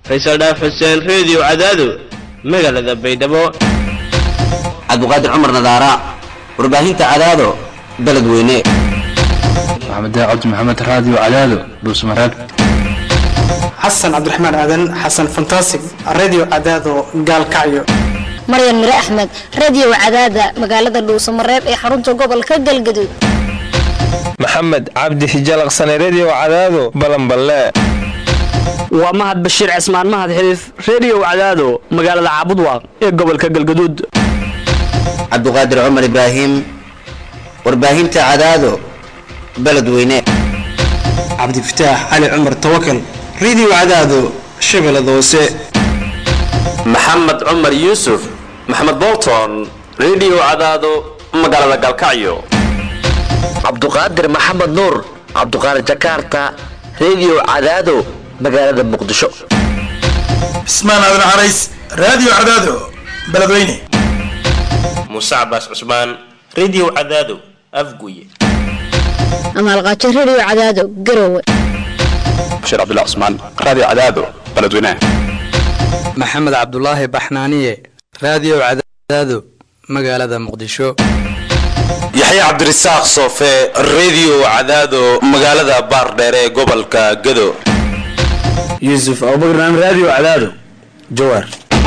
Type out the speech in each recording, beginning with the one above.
faysal dhaaf xuseen reediyo cadaado magaalada baydhabo cabdiqaadir cumar nadaara warbaahinta cadaado beledweyne maxamed cabdi maxamed raadiyo cadaado dhuusmareeb xasan cabdiraxmaan aadan xasan fantasig radio cadaado gaalkacyo maryan mire axmed radio cadaada magaalada dhuusamareeb ee xarunta gobolka galgaduud maxamed cabdi hijalaqsane redio cadaado balanballe waa mahad bashiir cismaan mahad xiliif redio cadaado magaalada caabudwaaq ee gobolka galgaduud cabdiqaadir cumar ibraahim warbaahinta cadaado beledweyne cabdifataax cali cumar tawakal radio cadaado shabeellada hoose maxamed cumar yuusuf maxamed bolton redio cadaado magaalada galkacyo cabduqaadir maxamed nuur cabduqaadir jakarta redio cadaado magaalada muqdisho cismaan aadan carays radio cadaado beledweyne muuse cabaas cusmaan redio cadaado afguye amaalqaajo radio cadaado garowe bashiir cabdullah cusmaan radio cadaado beledweyne maxamed cabdulaahi baxnaaniye radio cadaado magaalada muqdisho yaxya cabdirasaaq soofe redio cadaado magaalada baardheere ee gobolka gado yuusuf abubakar radio cadaado jawaar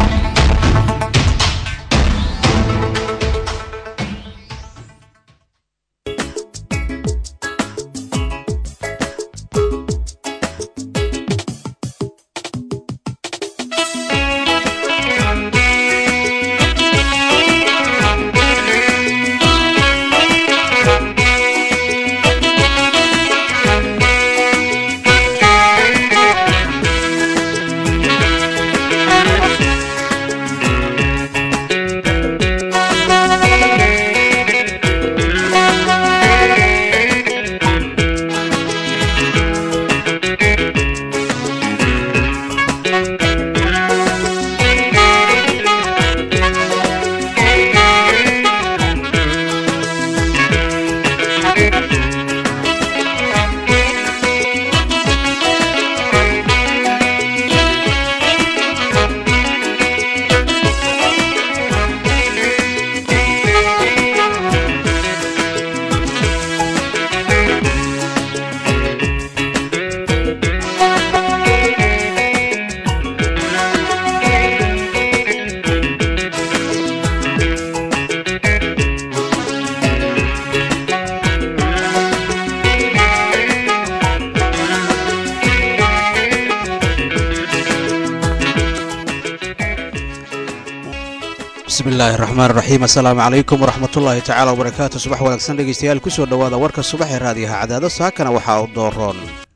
bismillahi raxmaan raxiim assalaamu calaykum waraxmatullaahi tacaala wabarakaatu subax wanaagsan dhegeystayaal kusoo dhowaada warka subax ee raadiyaha cadaado saakana waxaa u dooroon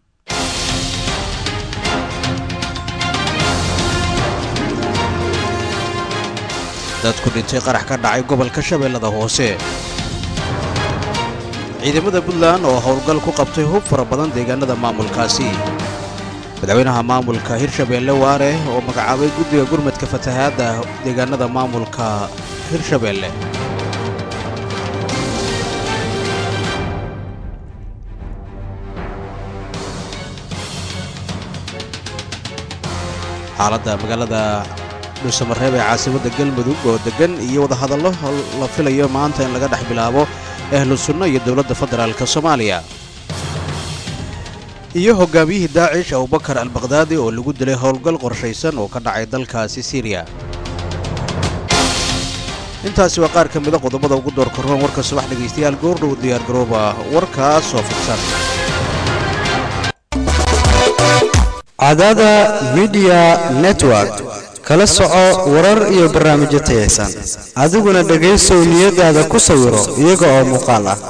dadku dhintay qarax ka dhacay gobolka shabeellada hoose ciidamada puntland oo howlgal ku qabtay hub fara badan deegaanada maamulkaasi madaxweynaha maamulka hirshabeelle waare oo magacaabay guddiga gurmadka fatahaadda deegaanada maamulka hirshabeelle xaaladda magaalada dhuusamareeb ee caasimadda galmudug oo deggan iyo wadahadallo la filayo maanta in laga dhex bilaabo ahlu sunno iyo dowladda federaalka soomaaliya iyo hogaamiyihii daacish abubakar albakdaadi oo lagu dilay howlgal qorshaysan oo ka dhacay dalkaasi siriya intaasi waa qaar ka mida qodobada ugu door karoon warka subax dhegaystayaal goordhow diyaargarooba warkaas oo fidsan cadaada midiya network kala soco warar iyo barnaamijyo tayaysan adiguna dhegaysow niyadaada ku sawiro iyaga oo muuqaal ah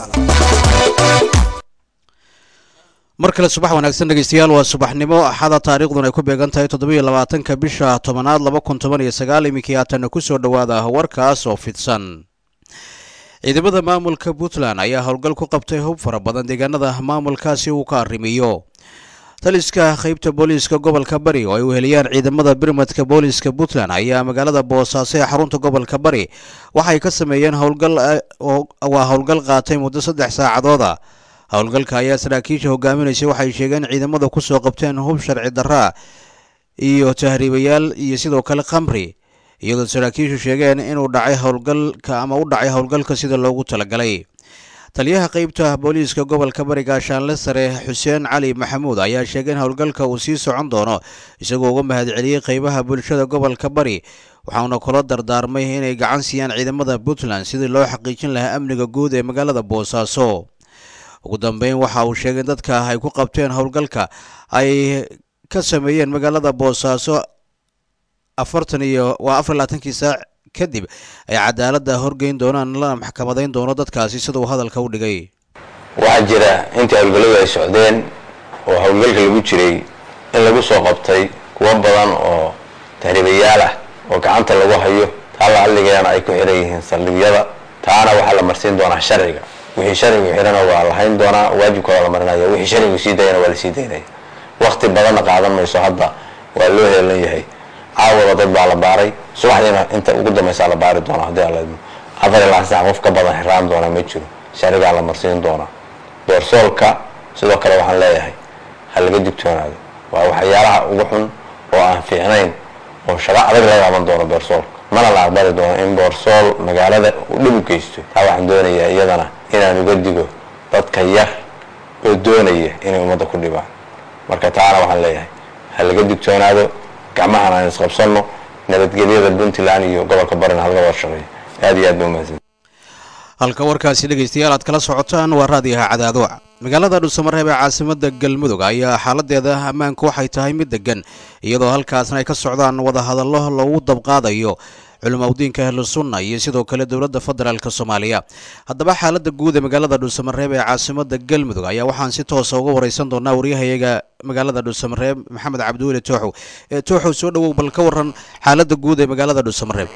mar kale subax wanaagsan dhegeystayaal waa subaxnimo axada taariikhduna ay ku beegan tahay toddobiyo labaatanka bisha tobanaad laba kun toban iyo sagaal iminkii haatanna ku soo dhowaada warkaas oo fidsan ciidamada maamulka puntland ayaa howlgal ku qabtay hub fara badan deegaanada maamulkaasi uu ka arrimiyo taliska qaybta booliiska gobolka bari oo ay weheliyaan ciidamada birmadka booliiska puntland ayaa magaalada boosaaso ee xarunta gobolka bari waxay ka sameeyeen howlgal waa howlgal qaatay muddo saddex saacadooda howlgalka ayaa saraakiisha hogaaminaysa waxay sheegeen ciidamada kusoo qabteen hub sharci daraa iyo tahriibayaal iyo sidoo kale khamri iyadoo saraakiishu sheegeen inuu dhacay howlgalka ama u dhacay howlgalka sida loogu talagalay taliyaha qeybta booliiska gobolka bariga shaanle sare xuseen cali maxamuud ayaa sheegay in howlgalka uu sii socon doono isagoo uga mahadceliyey qeybaha bulshada gobolka bari waxauna kula dardaarmay inay gacan siiyaan ciidamada puntland sidii loo xaqiijin lahaa amniga guud ee magaalada boosaaso ugu dambeyn waxa uu sheegay in dadka ay ku qabteen howlgalka ay ka sameeyeen magaalada boosaaso afartan iyo waa afar labaatankii saac kadib ay cadaaladda horgeyn doonaan lana maxkamadayn doono dadkaasi sida uu hadalka u dhigay waxaa jira intii howlgalladu ay socdeen oo howlgalka lagu jiray in lagu soo qabtay kuwo badan oo tahriibayaal ah oo gacanta lagu hayo taa la hadligayana ay ku xiran yihiin saldhigyada taana waxaa la marsiin doonaa sharciga wixii sharcigu xirana waa lahayn doonaa waajibkooda la marinaya wixii sharcigu sii dayana waa lasii daynaya waqti badanna qaadan mayso hadda waa loo heelan yahay caawada dad baa la baaray subaxdiina inta ugu dambaysaa la baari doona haddii alla idmo afar iyo labaatan sac qof ka badan xiraan doona ma jiro sharcigaa la marsiin doonaa doorsoolka sidoo kale waxaan leeyahay ha laga digtoonaado waa waxyaalaha ugu xun oo aan fiicnayn oo shaqo adag laga qaban doono boorsoolka mana la aqbali doono in boorsool magaalada uu dhib u geysto taa waxaan doonayaa iyadana inaan uga digo dadka yar oo doonaya inay ummadda ku dhibaan marka taana waxaan leeyahay ha laga digtoonaado gacmahan aan isqabsanno nabadgelyada puntland iyo gobolka barina halga wada shaqeeyo aad iyo aad ba umahadsan halka warkaasi dhegaystayaal aad kala socotaan waa raadiyaha cadaadoc magaalada dhuusamareeb ee caasimada galmudug ayaa xaaladeeda ammaanku waxay tahay mid degan iyadoo halkaasna ay ka socdaan wadahadallo lagu dabqaadayo culimaudiinka ahlusunna iyo sidoo kale dowladda federaalk soomaaliya haddaba xaalada guud ee magaalada dhuusamareeb ee caasimada galmudug ayaa waxaan si toosa uga wareysan doonaa waryahayaga magaalada dhuusamareeb maxamed cabdiweli tooxow tooxow soo dhawow bal ka waran xaalada guud ee magaalada dhuusamareeb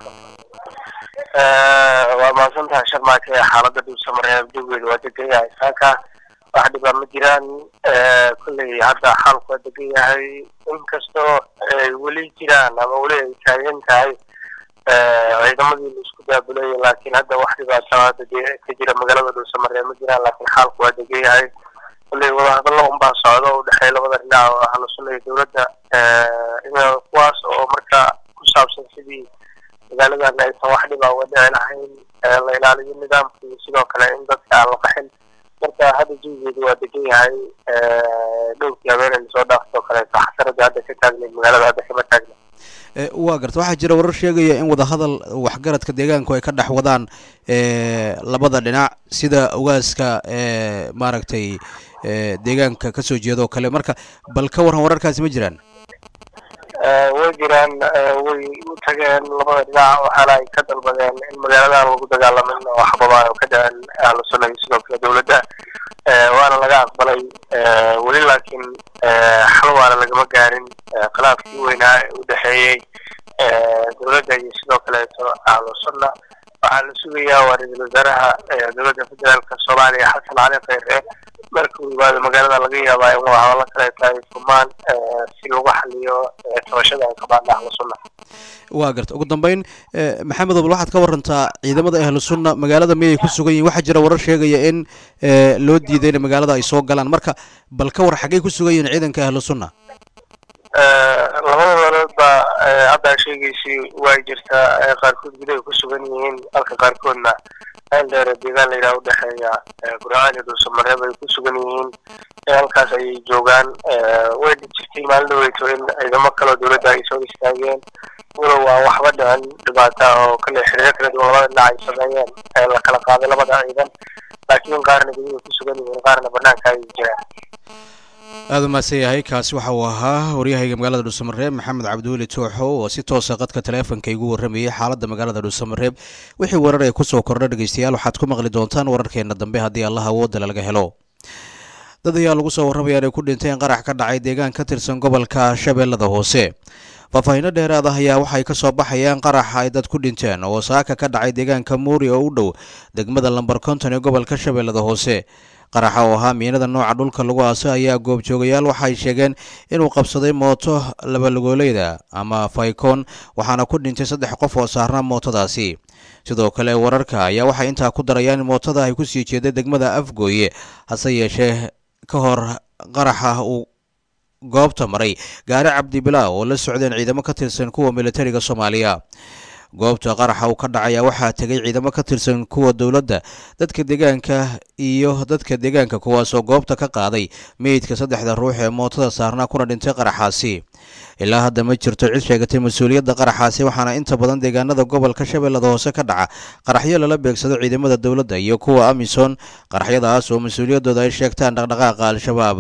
waa mahadsan tahay sharmaake xaalada dhuusamareeb jawigeedu waa degan yahay saaka wax dhibaa ma jiraan kolley hadda xaalku waa degan yahay inkastoo ay weli jiraan ama weli ay taagan tahay ciidamadii la isku daabulayay laakiin hadda wax dhibaato hadda dee ka jira magaalada dhuusamareeb ma jiraan laakiin xaalku waa degan yahay kolley wadahadallo unbaa socda oo udhexeeya labada dhinac oo ahlu sunna iyo dowladda kuwaas oo marka ku saabsan sidii magaaladan aysan wax dhibaa uga dhici lahayn la ilaaliyo nidaamka iyo sidoo kale in dadka aan la qaxin marka hadda jawigeedu waa degan yahay dhowrkii habeenay lasoo dhaaftoo kaleeto xasarada hadda ka taagnayd magaalada hadda kama taagna waa garta waxaa jira warar sheegaya in wadahadal waxgaradka deegaanku ay ka dhex wadaan labada dhinac sida ogaaska maaragtay deegaanka kasoo jeeda oo kale marka bal ka waran wararkaasi ma jiraan way jiraan way u tageen labada dhinac waxaana ay ka dalbadeen in magaaladan lagu dagaalamin oo xabadaha oo ka dhaceen ahlu sunna iyo sidoo kale dowladda waana laga aqbalay weli laakiin xal waana lagama gaarin khilaafkii weynaa ee u dhexeeyey dowladda iyo sidoo kaleeto ahlu sunna waxaa la sugayaa waa ra-iisul wasaaraha dowladda federaalka soomaaliya xasan cali khayre marka uu yimaado magaalada laga yaabaa in wadahadallo kaleeto ay furmaan si lagu xaliyo tabashada ay qabaan ahlu sunna waa garta ugu dambeyn maxamed obal waxaad ka warantaa ciidamada ahlu sunna magaalada miyay ku sugan yihin waxaa jira warar sheegaya in loo diiday in magaalada ay soo galaan marka bal ka war xaggay ku sugan yihiin ciidanka ahlu sunna labada meelood baa haddaa sheegaysay way jirtaa qaarkood gudahay ku sugan yihiin halka qaarkoodna meel dheere deegaan la yidhaha udhexeeya burcaan iyo dhuusamareeb ay ku sugan yihiin halkaas ayay joogaan way jirtay maalin dhaweyto in ciidamo kaleo dowladda ay soo istaageen walow aan waxba dhicin dhibaata oo kale xiriiro kala duwan labada dhinac ay sameeyeen ee la kala qaaday labada ciidan laakiin qaarna gudahay ku sugan yihiin qaarna banaanka ayay jiraan aada umahadsan yahay kaasi waxa uu ahaa waryahayga magaalada dhuusamareeb maxamed cabdiweli tooxo oo si toosa qadka taleefonka igu warramayay xaaladda magaalada dhuusamareeb wixii warar ee kusoo kordha dhegeystayaal waxaad ku maqli doontaan wararkeena dambe haddii allah awoodda laga helo dad ayaa lagu soo warramaya inay ku dhinteen qarax ka dhacay deegaan ka tirsan gobolka shabeellada hoose faahfaahiino dheeraad ah ayaa waxay ka soo baxayaan qarax ay dad ku dhinteen oo saaka ka dhacay deegaanka muuri oo u dhow degmada lamber konton ee gobolka shabeellada hoose qaraxa oo ahaa miinada nooca dhulka lagu aaso ayaa goobjoogayaal waxay sheegeen inuu qabsaday mooto labalugoolayda ama faykoon waxaana ku dhintay saddex qof oo saarnaa mootadaasi sidoo kale wararka ayaa waxay intaa ku darayaan in mootada ay kusii jeeday degmada afgooye hase yeeshee ka hor qaraxa uu goobta maray gaari cabdibilaa oo la socdeen ciidamo ka tirsan kuwa militariga soomaaliya goobta qaraxa uu ka dhacaya waxaa tegay ciidamo ka tirsan kuwa dowladda dadka deegaanka iyo dadka deegaanka kuwaasoo goobta ka qaaday meydka saddexda ruux ee mootada saarnaa kuna dhintay qaraxaasi ilaa hadda ma jirto cid sheegatay mas-uuliyadda qaraxaasi waxaana inta badan deegaanada gobolka shabeellada hoose ka dhaca qaraxyo lala beegsado ciidamada dowladda iyo kuwa amisom qaraxyadaas oo mas-uuliyaddooda ay sheegtaan dhaqdhaqaaqa al-shabaab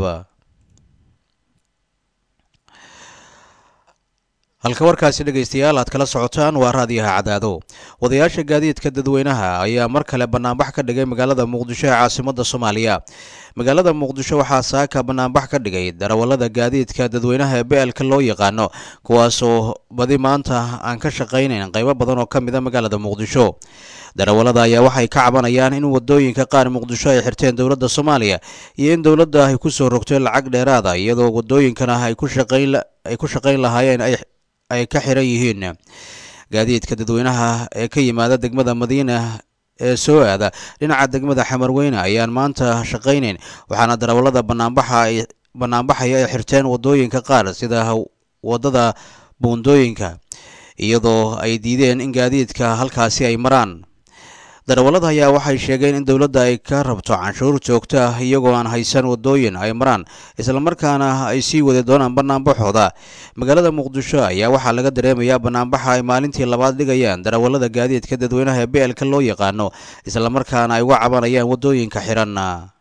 halka warkaasi dhegaystayaal aad kala socotaan waa raadiyaha cadaado wadayaasha gaadiidka dadweynaha ayaa mar kale banaanbax ka dhigay magaalada muqdisho ee caasimadda soomaaliya magaalada muqdisho waxaa saaka banaanbax ka dhigay darawallada gaadiidka dadweynaha ee beelka loo yaqaano kuwaasoo badi maanta aan ka shaqaynayn qaybo badan oo ka mid a magaalada muqdisho darawallada ayaa waxay ka cabanayaan in wadooyinka qaar muqdisho ay xirteen dowladda soomaaliya iyo in dowladda ay kusoo rogtay lacag dheeraada iyadoo wadooyinkana ay ku shaqayn lahaayeen ay ka xiran yihiin gaadiidka dadweynaha ee ka yimaada degmada madiina ee soo aada dhinaca degmada xamarweyne ayaan maanta shaqaynayn waxaana darawallada banaanbaxa ay banaanbaxaya ay xirteen wadooyinka qaar sida wadada buundooyinka iyadoo ay diideen in gaadiidka halkaasi ay maraan darawallada ayaa waxay sheegeen in dowladda ay ka rabto canshuur joogto ah iyagoo aan haysan wadooyin ay maraan islamarkaana ay sii wadi doonaan banaanbaxooda magaalada muqdisho ayaa waxaa laga dareemayaa banaanbaxa ay maalintii labaad dhigayaan darawallada gaadiidka dadweynaha ee beelka loo yaqaano islamarkaana ay uga cabanayaan wadooyinka xiran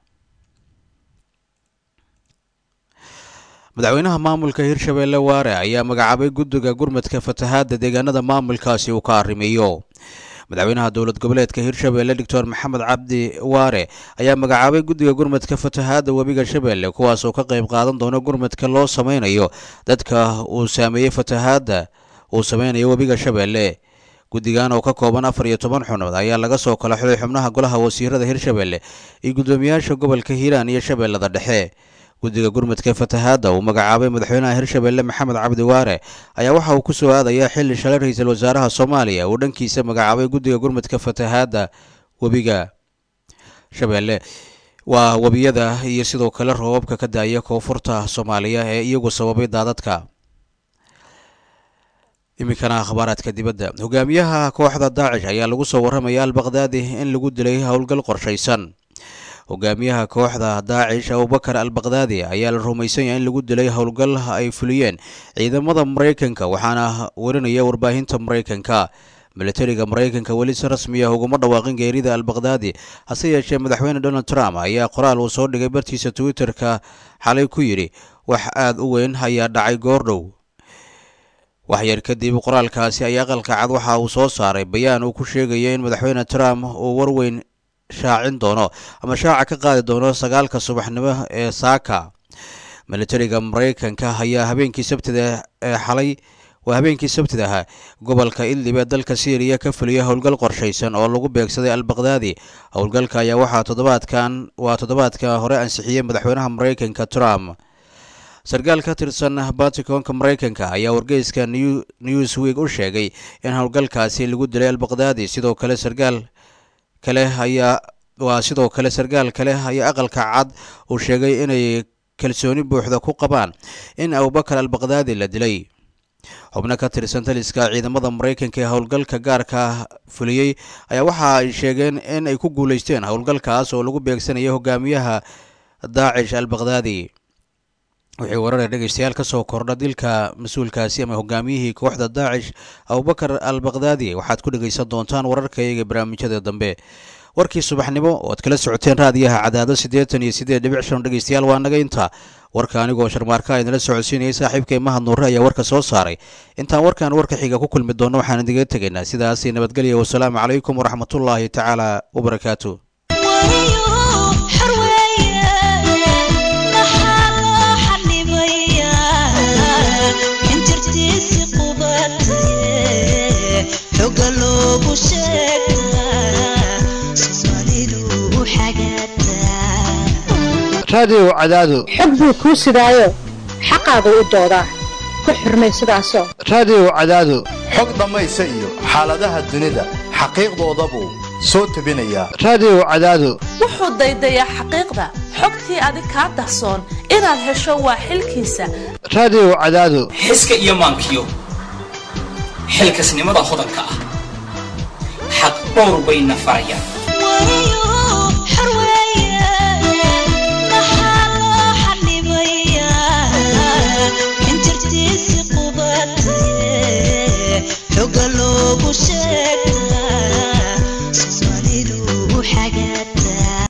madaxweynaha maamulka hirshabeelle waare ayaa magacaabay guddiga gurmadka fatahaadda deegaanada maamulkaasi uu ka arrimeeyo madaxweynaha dowlad goboleedka hirshabeelle doctor maxamed cabdi waare ayaa magacaabay guddiga gurmadka fatahaadda webiga shabeelle kuwaas oo ka qayb qaadan doona gurmadka loo sameynayo dadka uu saameeyey fatahaadda uu sameynayo webiga shabeelle guddigan oo ka kooban afar iyo toban xubnood ayaa laga soo kala xulay xubnaha golaha wasiirada hirshabeelle iyo guddoomiyaasha gobolka hiiraan iyo shabeellada dhexe guddiga gurmadka fatahaadda uu magacaabay madaxweynaha hirshabeelle maxamed cabdi waare ayaa waxa uu ku soo aadayaa xilli shalay ra-iisul wasaaraha soomaaliya uu dhankiisa magacaabay guddiga gurmadka fatahaadda webiga shabeelle waa webiyada iyo sidoo kale roobabka ka daaya koonfurta soomaaliya ee iyagu sababay daadadka iminkana akhbaaraadka dibadda hogaamiyaha kooxda daacish ayaa lagu soo warramaya albaqdaadi in lagu dilay howlgal qorshaysan hogaamiyaha kooxda daacish abubakar al bakdaadi ayaa la rumaysan yahay in lagu dilay howlgal ay fuliyeen ciidamada maraykanka waxaana warinaya warbaahinta maraykanka militariga maraykanka weli si rasmi ah uguma dhawaaqin geerida al bakdaadi hase yeeshee madaxweyne donald trump ayaa qoraal uu soo dhigay bartiisa twitter-ka xalay ku yidhi wax aada u weyn ayaa dhacay goordhow waxyar kadib qoraalkaasi ayaa aqalka cad waxa uu soo saaray bayaan uu ku sheegaya in madaxweyne trump uu warweyn shaacin doono ama shaaca ka qaadi doono sagaalka subaxnimo ee saaka militariga maraykanka ayaa habeenkii sabtida ee xalay waa habeenkii sabtida ahaa gobolka idlib ee dalka syriya ka fuliyay howlgal qorshaysan oo lagu beegsaday al bakdaadi howlgalka ayaa waxaa toddobaadkan waa toddobaadka hore ansixiyey madaxweynaha maraykanka trump sarkaal ka tirsan baticonka maraykanka ayaa wargeyska newsweek u sheegay in howlgalkaasi lagu dilay al bakdaadi sidoo kale sarkaal kale ayaa waa sidoo kale sarkaal kale ayaa aqalka cad uu sheegay inay kalsooni buuxda ku qabaan in abubakar al bakdaadi la dilay xubno ka tirsan taliska ciidamada maraykanka ee howlgalka gaarka fuliyey ayaa waxa ay sheegeen in ay ku guuleysteen howlgalkaas oo lagu beegsanayay hogaamiyaha daacish al bakdaadi wixii warare dhegeystayaal ka soo kordha dilka mas-uulkaasi ama hogaamiyihii kooxda daacish abubakar al bakdaadi waxaad ku dhegeysan doontaan wararkayaga barnaamijyada dambe warkii subaxnimo oo aad kala socoteen raadiyaha cadaado siddeetan iyo siddeed dhibic shan dhegeystayaal waa naga inta warka anigoo sharmaarka idinla socodsiinayay saaxiibkay mahad nuure ayaa warka soo saaray intaan warkan warka xiga ku kulmi doonno waxaan idiga tegaynaa sidaasi nabadgelya wasalaamu calaykum waraxmatullaahi tacaala wabarakaatu raadiyow cadaado xog buu kuu sidaayo xaqaagu u doodaa ku xurmay sidaasoo raadiyow cadaado xog dhammaysa iyo xaaladaha dunida xaqiiqdoodabuu soo tebinaya raadiyo cadaado wuxuu daydayaa xaqiiqda xogtii adig kaa dahsoon inaad hesho waa xilkiisa raadiyo cadaado xiska iyo maankiyo xilkasnimada hodanka ah xaq dhowr bayna farayaan